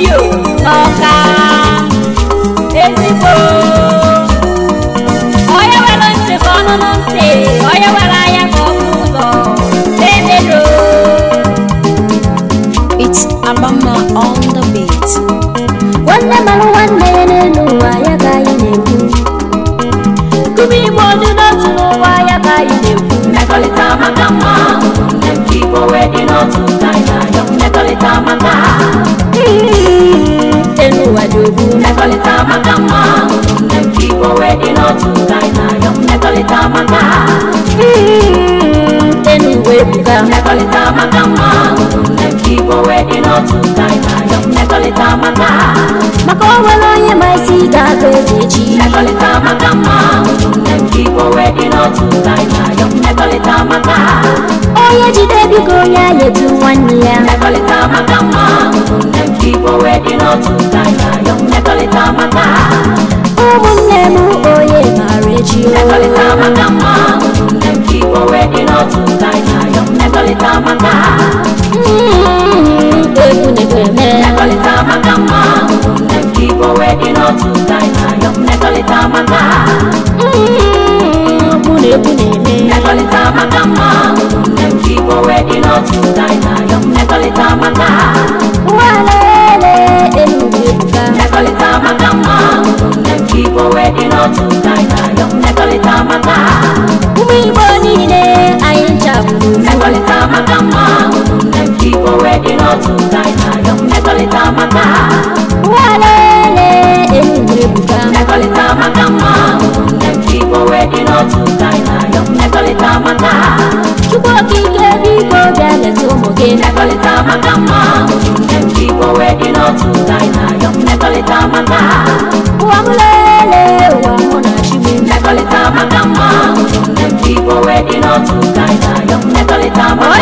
studio n'ọka ezigbo onye nwere ntị ka ọnụnụ ntị onye nwere anya ka ọ hụ ụzọ na-emedo It's Abama on the beat. nwanne mara nwanne ya n'elu ụwa ya ka anyị na-ekwu kuba igbo dị n'otu n'ụwa ya ka anyị na-ekwu mmekọrịta maka mma ụmụnne m ka igbo wee dị n'otu ka anyị na-ayọ mmekọrịta maka elu ụwa dị ogbu mmekọrịta maka mma ụmụnne m ka igbo wee dị n'otu ka anyị na-ayọ mmekọrịta maka elu ụwa ebuka mmekọrịta maka mma ụmụnne m ka igbo wee dị n'otu ka anyị na-ayọ mmekọrịta maka maka o nwere onye ma isi ga-abụ eze echi mmekọrịta maka mma ụmụnne m ka igbo wee dị n'otu ka anyị na-ayọ mmekọrịta maka onye jide biko onye a etu nwanne ya mmekọrịta maka mma ụmụnne m ka igbo wee dị n'otu ka anyị na-ayọ mmekọrịta maka ụmụnne m onye maara echi o mmekọrịta maka mma ụmụnne m ka igbo wee dị n'otu ka anyị na-ayọ mmekọrịta maka Mm, egwu na-ekwe eme mmekọrịta maka mma ụmụnne m ka igbo wee dị n'otu ka anyị na-ayọ mmekọrịta maka Mm, okwu na egwu na-eme mmekọrịta maka mma ụmụnne m ka igbo wee dị n'otu ka anyị na-ayọ mmekọrịta maka nwalele elu ụwa ebuka mmekọrịta maka mma ụmụnne m ka igbo wee dị n'otu ka anyị na-ayọ mmekọrịta maka ụmụ igbo niile anyị nchagburu mmekọrịta maka mma ụmụnne m ka igbo wee dị n'otu ka anyị na-ayọ mmekọrịta maka nwalele elu ụwa ebuka mmekọrịta maka mma ụmụnne m ka igbo wee dị n'otu ka anyị na-ayọ mmekọrịta maka chukwu okike biko bịa leta ụmụ gị mmekọrịta maka mma ụmụnne m ka igbo wee dị n'otu ka anyị na-ayọ mmekọrịta maka ụwa m lele ụwa mụ na chi m mmekọrịta maka mma ụmụnne m ka igbo wee dị n'otu ka anyị na-ayọ mmekọrịta maka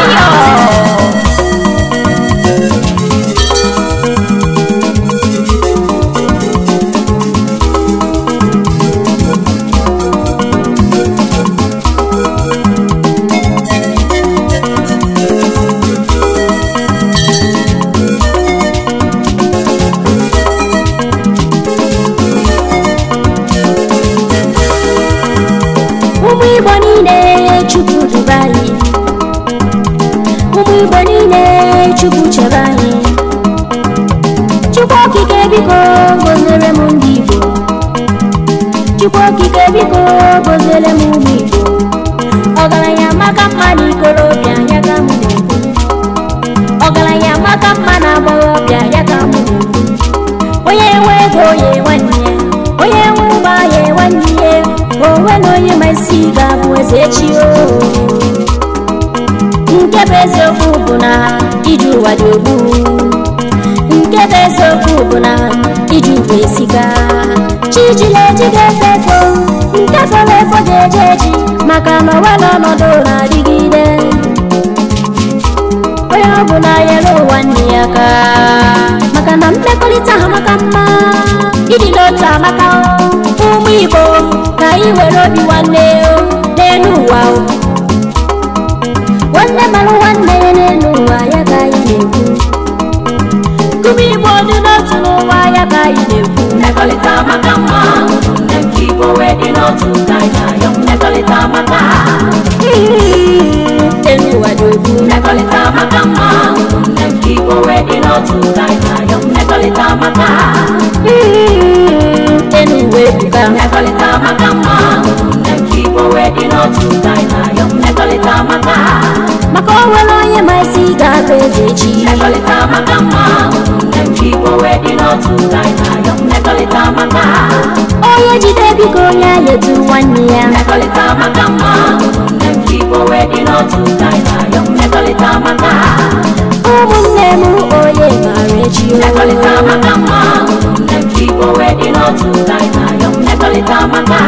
ụmụ igbo niile chukwu duba anyị ụmụ igbo niile chukwu chebe anyị chukwu okike biko gozere m ndị igbo chukwu okike biko gozere m ụmụ igbo ọgaranya maka mma na ikorobịa ya ka m na-ekwu ọgaranya maka mma na agbọghọbịa ya ka m na-ekwu onye nwe ego ya nwanne ya onye nwe ụgbọ ya nwanne ya onwe na onye ma isi ga-abụ eze echi o nke bụ eziokwu bụ na iji ụwa dị ogbu nke bụ eziokwu bụ na iji ụwa esika chijila eji ga-efe efo nke fọrọ efo ga-eje eji maka na ọnwere ọnọdụ na-adịgide onye ọ bụla nyere ụwa nne ya aka maka na mmekọrịta ha maka mma ịdị n'otu amaka o. ụmụ igbo ka anyị were obi nwanne o n'elu ụwa o. nwanne mara nwanne ya n'elu ụwa ya ka anyị na-ekwu kuba igbo dị n'otu n'ụwa ya ka anyị na-ekwu mmekọrịta maka mma ụmụnne m ka igbo wee dị n'otu ka anyị na-ayọ mmekọrịta maka elu ụwa dị ogbu mmekọrịta maka mma ụmụnne m ka igbo wee dị n'otu ka anyị na-ayọ mmekọrịta maka elu ụwa ebuka mmekọrịta maka mma ụmụnne m ka igbo wee dị n'otu ka anyị na-ayọ mmekọrịta maka maka o nwere onye ma isi ga-abụ eze echi mmekọrịta maka mma ụmụnne m ka igbo wee dị n'otu ka anyị na-ayọ mmekọrịta maka onye jide biko onye a etu nwanne ya mmekọrịta maka mma ụmụnne m ka igbo wee dị n'otu ka anyị na-ayọ mmekọrịta maka ụmụnne m onye maara echi o mmekọrịta maka mma ụmụnne m ka igbo wee dị n'otu ka anyị na-ayọ mmekọrịta maka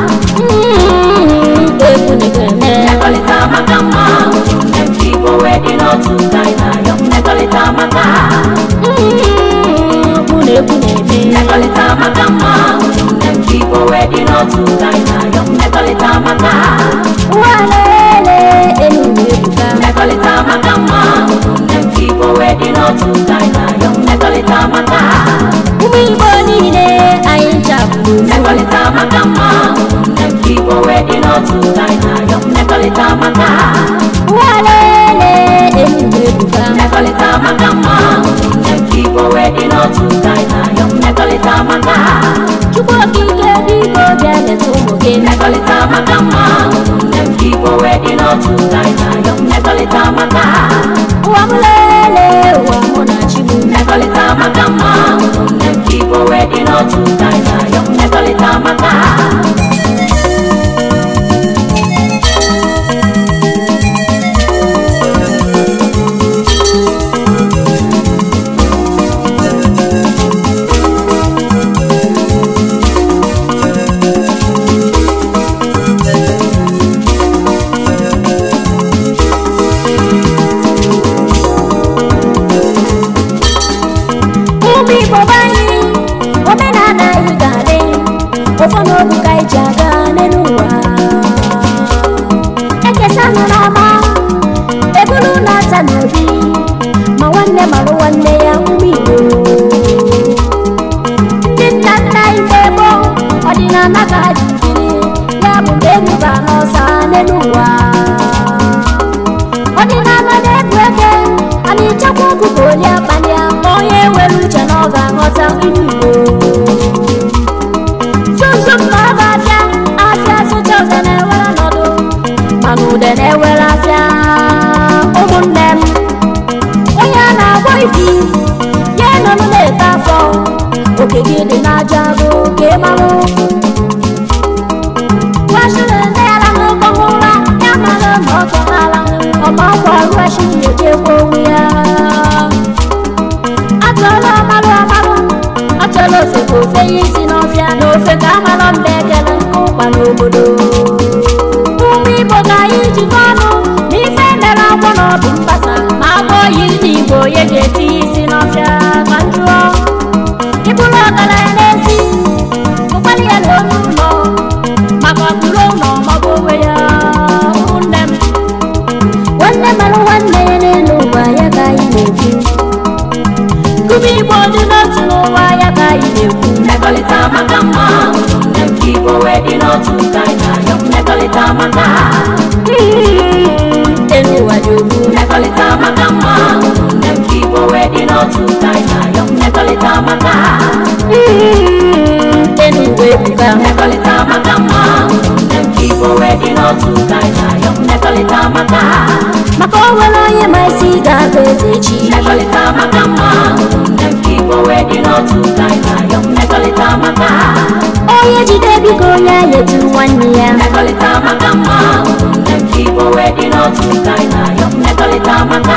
Mm, egwu na-ekwe eme mmekọrịta maka mma ụmụnne m ka igbo wee dị n'otu ka anyị na-ayọ mmekọrịta maka Mm, okwu na egwu na-eme mmekọrịta maka mma ụmụnne m ka igbo wee dị n'otu ka anyị na-ayọ mmekọrịta maka nwalele elu ụwa ebuka mmekọrịta maka mma ụmụnne m ka igbo wee dị n'otu ka anyị na-ayọ mmekọrịta maka mmekọrịta maka mma ụmụnne m ka igbo wee dị n'otu ka anyị na-ayọ mmekọrịta maka walele enugwu ebuka mmekọrịta maka mma ụmụnne m ka igbo wee dị n'otu ka anyị na-ayọ mmekọrịta maka chukwu okike biko bịa leta ụmụ gị mmekọrịta maka mma ụmụnne m ka igbo wee dị n'otu ka anyị na-ayọ mmekọrịta maka ụwa m lele ụwa mụ na chi m mmekọrịta maka mma ụmụnne m ka igbo wee dị n'otu ka anyị na-ayọ mmekọrịta maka ụmụ igbo be anyị omenala anyị ga-adị ụfọdụ obu ka anyị ji aga n'elu ụwa ekesanụ n'ọma ebulu na-ata n'obi ma nwanne marụ nwanne ya ụmụ igbo ndị nna nna anyị mgbe gboo ọdịnala ka ha ji jiri ya bụ mgbe ebuba n'ọsa n'elu ụwa ọdịnala na-ebu eke anyị chekwa ọkụkọ oli abalị a ma onye nwere uche na ọ ga-aghọta ilu igbo zuzum na ọ ga-abịa afịa sụcha ụda na-ewere ọnọdụ mana ude na-ewere afịa ụmụnne m onye a na-agwọ ibi ya nọnụ na-ete afọ oke gị dị n'aja agụ ka ị marụ Washington na-ara n'ụkọ ụra ya mara ma ọ tọrala ọma ọkwa Washington echekwa onwe ya atụọla ọmarụ ọmarụ atụọla ofe ka ofe ya isi n'ọfịa na ofe ka amara mba ekele nke ụkwa n'obodo ụmụ Igbo ka anyị jikọ ọnụ na ife mere agwọ na ọ bụ mgbasa ma agwọ yiri n'Igbo onye ga-eti ya isi n'ọfịa ma njụọ ịbụrụ ọgaranya n'ezi ụkpali ya na onye ụlọ maka ọkpụrụ ụlọ maọbụ onwe ya ụmụnne m nwanne mara nwanne ya n'elu ụwa ya ka anyị na-ekwu kuba igbo dị n'otu n'ụwa ya ka anyị na-ekwu mmekọrịta maka mma ụmụnne m ka igbo wee dị n'otu ka anyị na-ayọ mmekọrịta maka elu ụwa dị ogbu mmekọrịta maka mma ụmụnne m ka igbo wee dị n'otu ka anyị na-ayọ mmekọrịta maka elu ụwa ebuka mmekọrịta maka mma ụmụnne m ka igbo wee dị n'otu ka anyị na-ayọ mmekọrịta maka maka o nwere onye ma isi ga-abụ eze echi mmekọrịta maka mma ụmụnne m ka igbo wee dị n'otu ka anyị na-ayọ mmekọrịta maka onye jide biko onye anyị etu nwanne ya mmekọrịta maka mma ụmụnne m ka igbo wee dị n'otu ka anyị na-ayọ mmekọrịta maka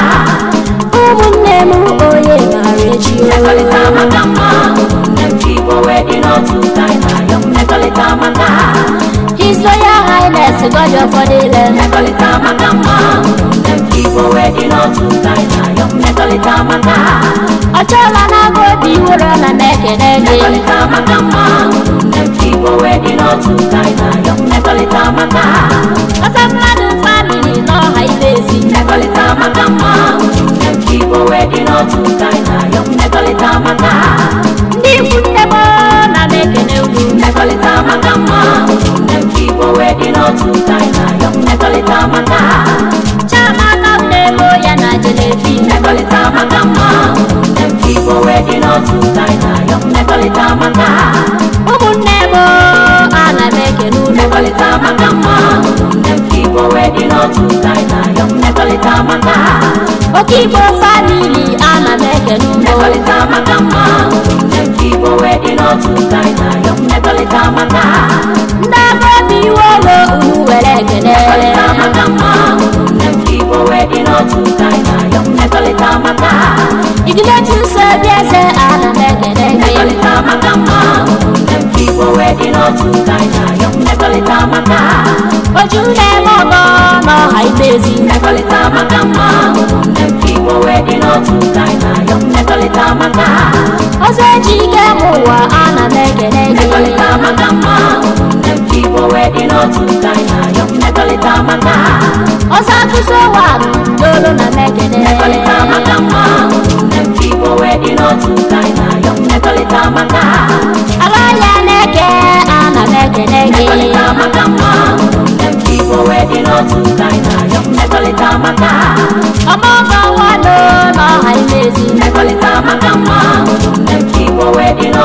ụmụnne m onye maara echi mmekọrịta maka mma ụmụnne m ka igbo wee dị n'otu ka anyị na-ayọ mmekọrịta maka His Royal Highness God of Odile mmekọrịta maka mma ụmụnne m ka igbo wee dị n'otu ka anyị na-ayọ mmekọrịta maka ọ chọrọ na agụ obi ụra na m ekele gị mmekọrịta maka mma ụmụnne m ka igbo wee dị n'otu ka anyị na-ayọ mmekọrịta maka ọsọ mmadụ famili n'ọha ibe ezi mmekọrịta maka mma ụmụnne m ka igbo wee dị n'otu ka anyị na-ayọ mmekọrịta maka ndị ikwu nne m na m ekele unu mmekọrịta maka mma ụmụnne m ka igbo wee dị n'otu ka anyị na-ayọ mmekọrịta maka chiamaka nne m ya na jelebi mmekọrịta maka mma ụmụnne m ka igbo wee dị n'otu ka anyị na-ayọ mmekọrịta maka ụmụnne m ana m ekele unu mmekọrịta maka mma ụmụnne m ka igbo wee dị n'otu ka anyị na-ayọ mmekọrịta maka oke igbo famili ana m ekele unu mmekọrịta maka mma ụmụnne m ka igbo wee dị n'otu ka anyị na-ayọ mmekọrịta maka ndị agụ obi iwe olo unu were ekele mmekọrịta maka mma ụmụnne m ka igbo wee dị n'otu ka anyị na-ayọ mmekọrịta maka igile tuso obi eze ana m ekele gị mmekọrịta maka mma ụmụnne m ka igbo wee dị n'otu ka anyị na-ayọ mmekọrịta maka oju na-eme ọgọ n'ọha ibe ezi mmekọrịta maka mma ụmụnne m ka igbo wee dị n'otu ka anyị na-ayọ mmekọrịta maka ọzọ eji ike m ụwa ana m ekele gị mmekọrịta maka mma ụmụnne m ka igbo wee dị n'otu ka anyị na-ayọ mmekọrịta maka ọzọ akụzi ụwa dolo na m ekele mmekọrịta maka mma ụmụnne m ka igbo wee dị n'otu ka anyị na-ayọ mmekọrịta maka ala ya na-eke ana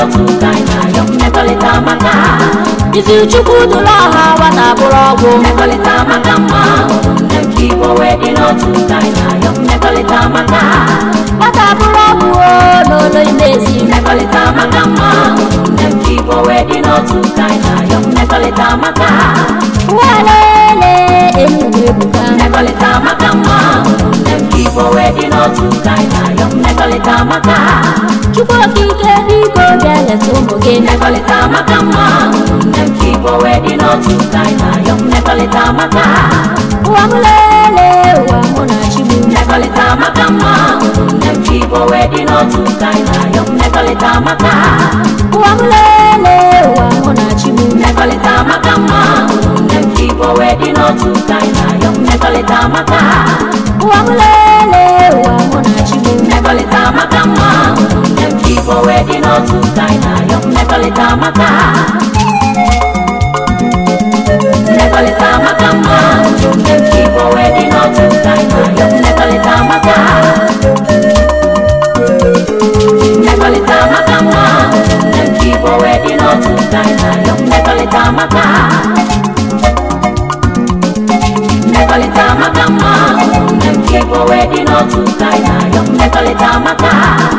n'otu ka anyị na-ayọ mmekọrịta maka isi chukwu dụrụ ọha nwata bụrụ ọgwụ mmekọrịta maka mma ụmụnne m ka igbo wee dị n'otu ka anyị na-ayọ mmekọrịta maka nwata bụrụ ọgwụ o n'ụlọ imezi mmekọrịta maka mma ụmụnne m ka igbo wee dị n'otu ka anyị na-ayọ mmekọrịta maka nwalele enugwu ebuka mmekọrịta maka mma ụmụnne m ka igbo wee dị n'otu ka anyị na-ayọ mmekọrịta maka chukwu okike biko bịa leta ụmụ gị mmekọrịta maka mma ụmụnne m ka igbo wee dị n'otu ka anyị na-ayọ mmekọrịta maka ụwa m lele ụwa mụ na chi m mmekọrịta maka mma ụmụnne m ka igbo wee dị n'otu ka anyị na-ayọ mmekọrịta maka ụwa m lele ụwa mụ na chi m mmekọrịta maka mma ụmụnne m ka igbo wee dị n'otu ka anyị na-ayọ mmekọrịta maka ụwa m lele ụwa mụ na chi m mmekọrịta maka mma ụmụnne m ka igbo wee dị n'otu ka anyị na-ayọ mmekọrịta maka mmekọrịta maka mma ụmụnne m ka igbo wee dị n'otu ka anyị na-ayọ mmekọrịta maka mmekọrịta maka mma ụmụnne m ka igbo wee dị n'otu ka anyị na-ayọ mmekọrịta maka mmekọrịta maka mma ụmụnne m ka igbo wee dị n'otu ka anyị na-ayọ mmekọrịta maka